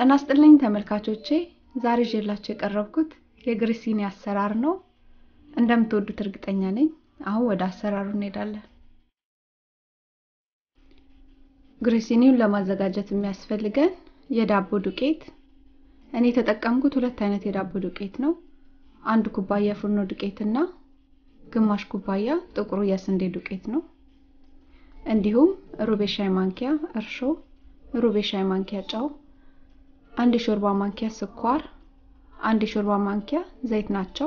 ጤና ይስጥልኝ ተመልካቾቼ ዛሬ ይዤላችሁ የቀረብኩት የግሪሲኒ አሰራር ነው። እንደምትወዱት እርግጠኛ ነኝ። አሁን ወደ አሰራሩ እንሄዳለን። ግሪሲኒውን ለማዘጋጀት የሚያስፈልገን የዳቦ ዱቄት፣ እኔ የተጠቀምኩት ሁለት አይነት የዳቦ ዱቄት ነው። አንድ ኩባያ የፉርኖ ዱቄት እና ግማሽ ኩባያ ጥቁሩ የስንዴ ዱቄት ነው። እንዲሁም ሩብ የሻይ ማንኪያ እርሾ፣ ሩብ የሻይ ማንኪያ ጨው፣ አንድ የሾርባ ማንኪያ ስኳር፣ አንድ የሾርባ ማንኪያ ዘይት ናቸው።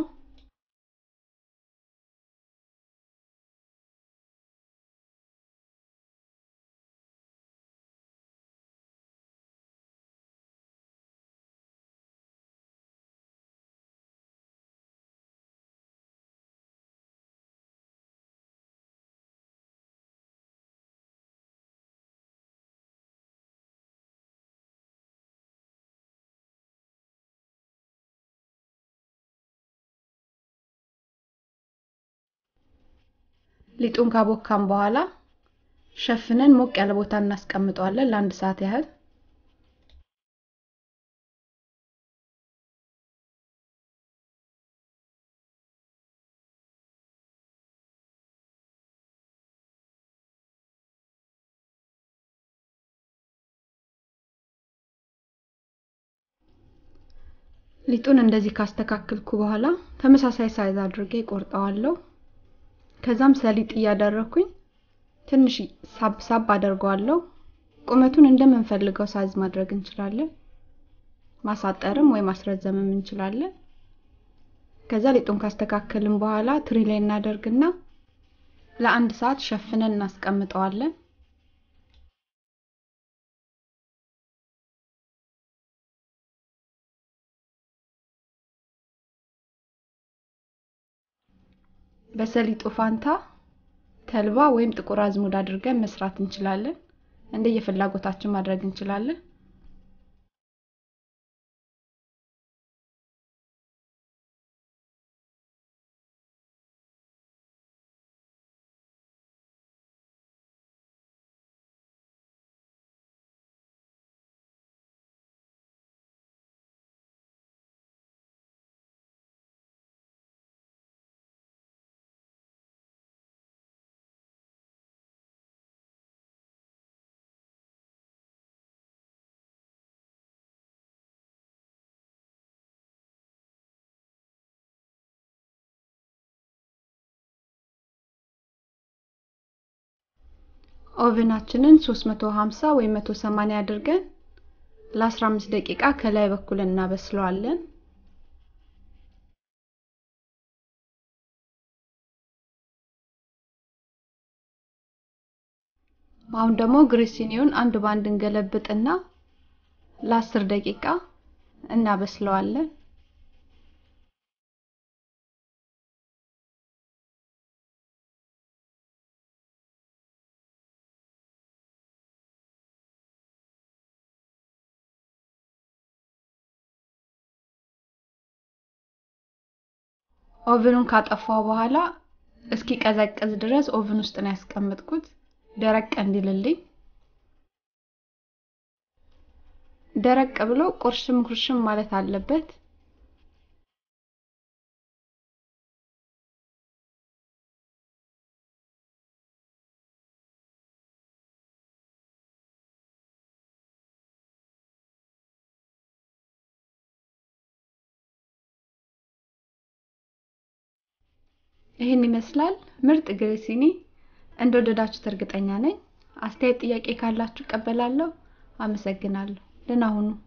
ሊጡን ካቦካን በኋላ ሸፍነን ሞቅ ያለ ቦታ እናስቀምጠዋለን ለአንድ ሰዓት ያህል። ሊጡን እንደዚህ ካስተካከልኩ በኋላ ተመሳሳይ ሳይዝ አድርጌ ቆርጠዋለሁ። ከዛም ሰሊጥ እያደረኩኝ ትንሽ ሳብ ሳብ አደርገዋለሁ። ቁመቱን እንደምንፈልገው ሳይዝ ማድረግ እንችላለን። ማሳጠርም ወይ ማስረዘምም እንችላለን። ከዛ ሊጡን ካስተካከልን በኋላ ትሪ ላይ እናደርግና ለአንድ ሰዓት ሸፍነን እናስቀምጠዋለን። በሰሊጡ ፋንታ ተልባ ወይም ጥቁር አዝሙድ አድርገን መስራት እንችላለን። እንደየፍላጎታችን ማድረግ እንችላለን። ኦቨናችንን 350 ወይም 180 አድርገን ለ15 ደቂቃ ከላይ በኩል እናበስለዋለን። አሁን ደግሞ ግሪሲኒውን አንድ ባንድ እንገለብጥና ለ10 ደቂቃ እናበስለዋለን። ኦቨኑን ካጠፋው በኋላ እስኪ ቀዘቅዝ ድረስ ኦቨን ውስጥ ነው ያስቀመጥኩት፣ ደረቅ እንዲልልኝ። ደረቅ ብሎ ቁርሽም ኩርሽም ማለት አለበት። ይህን ይመስላል ምርጥ ግሪሲኒ። እንደወደዳችሁት እርግጠኛ ነኝ። አስተያየት፣ ጥያቄ ካላችሁ እቀበላለሁ። አመሰግናለሁ። ደህና ሁኑ።